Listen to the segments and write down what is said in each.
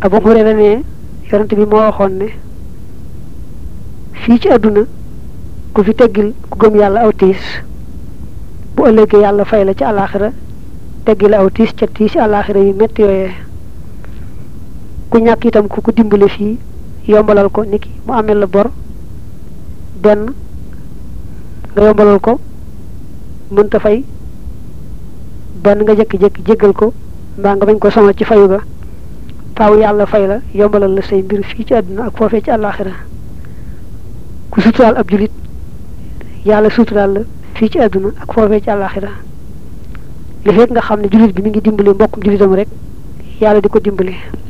Abu Hurayra ne yonent bi moo waxoon ne fii ci àdduna ku fi teggil ku gëm yàlla aw tiis bu ëllëgee yàlla fay la ci àllaaxira teggil aw tiis ca tiis àllaaxira yu métti yooyee ku ñàkk itam ku ko dimbale fii yombalal ko niki mu amel la bor benn nga yombalal ko mënta fay benn nga jékki-jékki jéggal ko mbaa nga bañ ko sonal ci fayu ga faaw yàlla fay la yombalal la say mbir fii ci àdduna ak foofee ci àllaaxira ku suturaal ab julit yàlla suturaal la fii ci àdduna ak foofee ci àllaaxira li fekk nga xam ne julit bi mi ngi dimbali mbokkum julitam rek yàlla di ko dimbali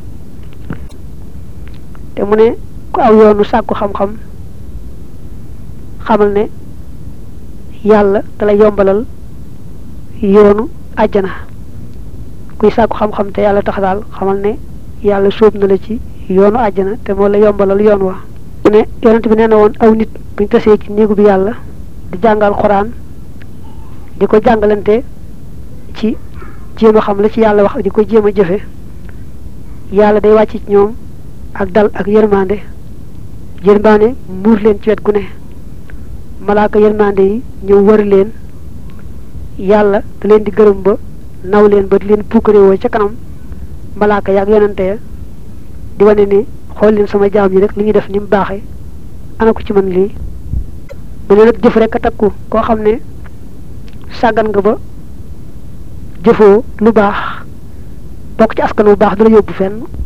te mu ne ku aw yoonu sàkku xam-xam xamal ne yàlla da lay yombalal yoonu àjjana kuy sàkku xam-xam te yàlla tax daal xamal ne yàlla sóob na la ci yoonu àjjana te moo la yombalal yoon wa mu ne yonent bi nee na woon aw nit buñ tasee ci néegu bi yàlla di jàngal xuraan di ko jàngalante ci jéem a xam la ci yàlla wax di ko jéem a jëfe yàlla day wàcc ci ñoom ak dal ak yërmande yërmande muur leen ci wet gu ne malaaka yërmande yi ñëw wër leen yàlla da leen di gërëm ba naw leen ba di leen puukarewoo ca kanam malaaka yaag yonante ya di wane ne xool leen sama jaam yi rek li ñuy def ni mu baaxee ana ko ci man lii mu ne nag jëf rek a takku koo xam ne sàggan nga ba jëfoo lu baax bokk ci askan wu baax du la yóbbu fenn